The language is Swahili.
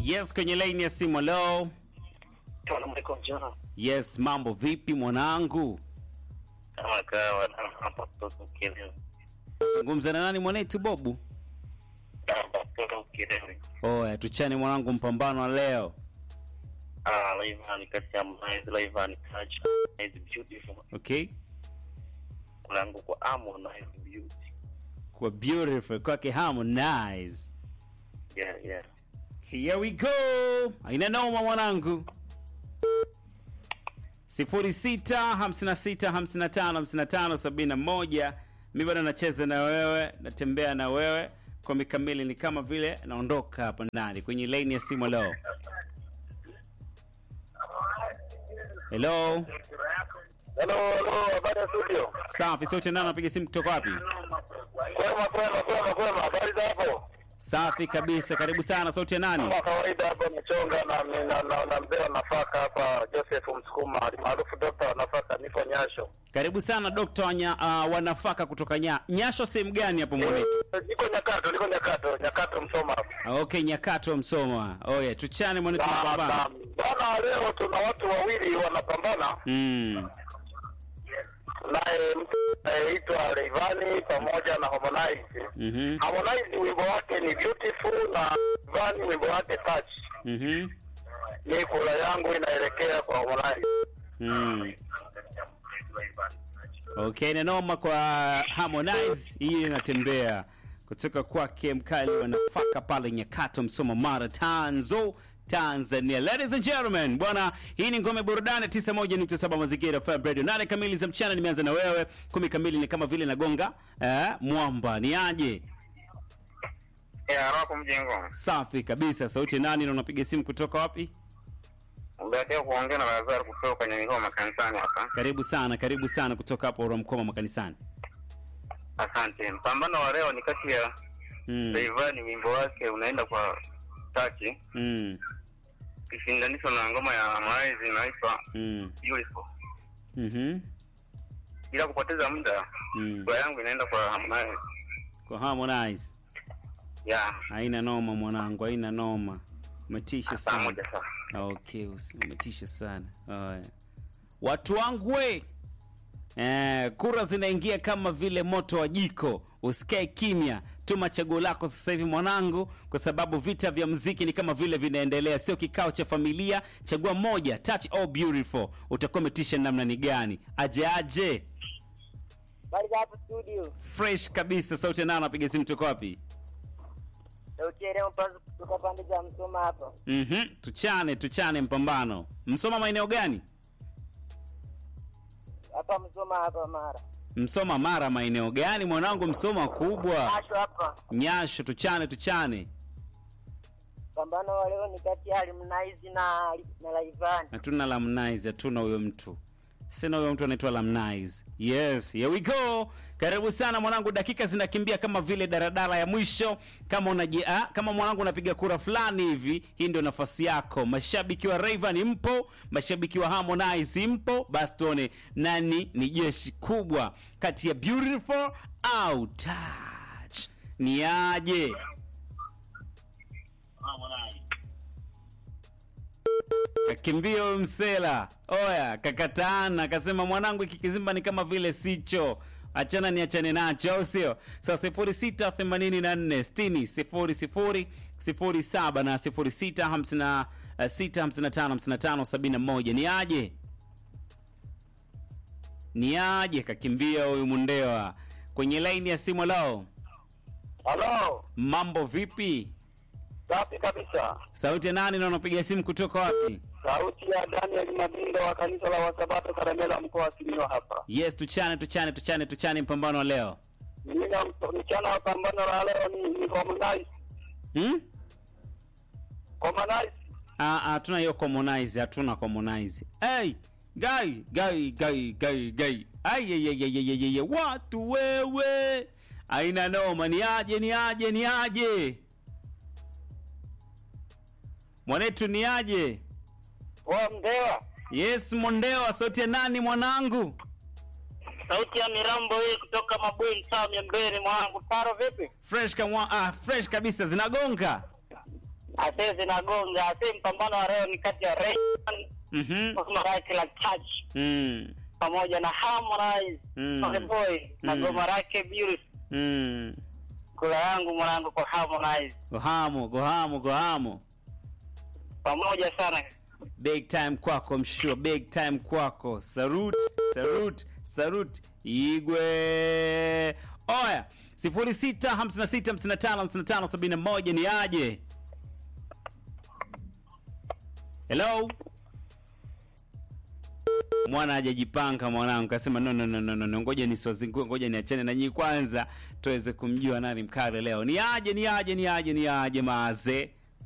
Yes, kwenye line ya simu. Hello. Salamu alaikum jana. Yes, mambo vipi mwanangu? Kama kawa hapa kutoka Ukerewe. Zungumza na nani mwanetu Bobu? Hapa kutoka Ukerewe. Oya, tuchane mwanangu, mpambano wa leo. Ah, Rayvanny kati ya Harmonize, Rayvanny Touch, Harmonize Beautiful. Okay? Kulangu kwa Harmonize Beauty. Kwa beautiful kwake Harmonize. Yeah, yeah. Here we go. Haina noma mwanangu. 0656555571 mi bado nacheza na wewe, natembea na wewe kwa mikamili, ni kama vile naondoka hapa ndani kwenye laini ya simu. Hello, hello, Hello, hello, habari ya studio. safi. Sote nani napiga simu kutoka wapi? Kwema, kwema, kwema, kwema. Habari za hapo? Safi kabisa, karibu sana. Sauti ya nani? Kama kawaida hapo Mchonga na na, na, na mzee wa nafaka hapa Joseph Msukuma maarufu Dr. wa nafaka nipo Nyasho. Karibu sana Dokta wanya, uh, wanafaka kutoka nya, Nyasho. Sehemu gani hapo mwanetu? Niko Nyakato, niko Nyakato, Nyakato Msoma hapo. Okay, Nyakato Msoma. Oye, tuchane mwanetu Na- mapambano. na- Bwana, leo tuna watu wawili wanapambana, Mm. naye mtu anayeitwa Rayvanny pamoja na Harmonize. Mhm. Harmonize wimbo wake ni Beautiful na Rayvanny wimbo wake Touch. Mhm. Ni kula yangu inaelekea kwa Harmonize. Mm. Okay, na noma kwa Harmonize hii inatembea kutoka kwake mkali wa nafaka pale Nyakato Msoma Mara Tanzo Tanzania. Ladies and gentlemen, bwana, hii ni ngome burudani 91.7 mazingira FM Radio. Nane kamili za mchana nimeanza na wewe, kumi kamili ni kama vile nagonga eh, mwamba. Ni aje? Yeah, hapo mjengo. Safi kabisa. Sauti nani na unapiga simu kutoka wapi? Umeatia kuongea na Lazaro kutoka kwenye mikoa makanisani hapa. Karibu sana, karibu sana kutoka hapo Uramkoma makanisani. Asante. Mpambano wa leo ni kati ya Mm. Rayvanny, wimbo wake unaenda kwa Tachi, Mm. kishindanishwa na ngoma ya Harmonize inaitwa Mm. Beautiful. Mhm. Bila kupoteza muda, Mm. kura yangu inaenda kwa Harmonize. Kwa Harmonize. Yeah, Haina noma mwanangu, haina noma. Umetisha saa sana. moja sasa. Okay, usi- umetisha sana. Haya. Watu wangu we. Eh, kura zinaingia kama vile moto wa jiko. Usikae kimya. Tuma chaguo lako sasa hivi mwanangu, kwa sababu vita vya muziki ni kama vile vinaendelea, sio kikao cha familia. Chagua moja, touch all beautiful. Utakuwa umetisha namna ni gani? Aje aje. Habari za hapo studio. Fresh kabisa. Sauti nao napiga simu toka wapi? Sauti ya leo mpanzo kutoka pande za Msoma hapa. Mhm, tuchane tuchane mpambano. Msoma maeneo gani? Hapa Msoma hapa Mara. Msoma Mara maeneo gani mwanangu? Msoma kubwa. Asho hapa. Nyasho, tuchane tuchane. Pambano wa leo ni kati ya Harmonize na na Rayvanny. Hatuna Lamnize, hatuna huyo mtu. Sina huyo mtu anaitwa Lamnize. Yes, here we go. Karibu sana mwanangu, dakika zinakimbia kama vile daradara ya mwisho. Kama unaji ah, kama mwanangu unapiga kura fulani hivi, hii ndio nafasi yako. Mashabiki wa Rayvanny mpo, mashabiki wa Harmonize mpo, basi tuone nani ni jeshi kubwa kati ya Beautiful au Touch. Ni aje? Kakimbia huyo msela. Oya, kakataana akasema mwanangu hiki kizimba ni kama vile sicho. Achana ni achane nacho au sio? Sasa sifuri sita themanini na nne sitini sifuri sifuri sifuri saba na sifuri sita hamsini na eh, sita hamsini na tano hamsini na tano sabini na moja. Ni aje? Ni aje? Kakimbia huyu mundewa kwenye laini ya simu. Lao, Halo, mambo vipi? safi kabisa. Sauti ya nani na unapiga simu kutoka wapi? Sauti ya Daniel Mabindo wa kanisa la Wasabato Karamela mkoa wa Simiyu hapa. Yes, tuchane tuchane tuchane tuchane mpambano wa leo. Mimi na mchana wa pambano la leo ni ni Harmonize. Hmm? Harmonize. Ah, ah, hatuna hiyo commonize, hatuna commonize. Hey, guy, guy, guy, guy, guy. Ai ye ye ye ye ye ye ye. Watu wewe. Aina noma, ni aje ni aje ni aje. Mwanetu ni aje? Wa Mdewa. Yes, Mondewa, sauti ya nani mwanangu? Sauti ya Mirambo hii kutoka Mabweni Town ya Mbere mwanangu. Taro vipi? Fresh kama ah, fresh kabisa zinagonga. Ase zinagonga. Ase mpambano wa leo ni kati ya Rayvanny Mhm. ngoma lake la touch Mm. pamoja na Harmonize Mm. Konde Boy na Mm. goma lake Beauty. Mm. Kula yangu mwanangu kwa Harmonize Gohamu, gohamu, gohamu. pamoja sana. Big time kwako mshua, big time kwako. Salute, salute, salute. Igwe. Oya, 0656555571 ni aje? Hello? Mwana hajajipanga mwanangu, kasema no, no, no, no, no, no. Ngoja nisiwazingue, ngoja niachane na nyinyi kwanza tuweze kumjua nani mkale leo. Ni aje, ni aje, ni aje, ni aje maaze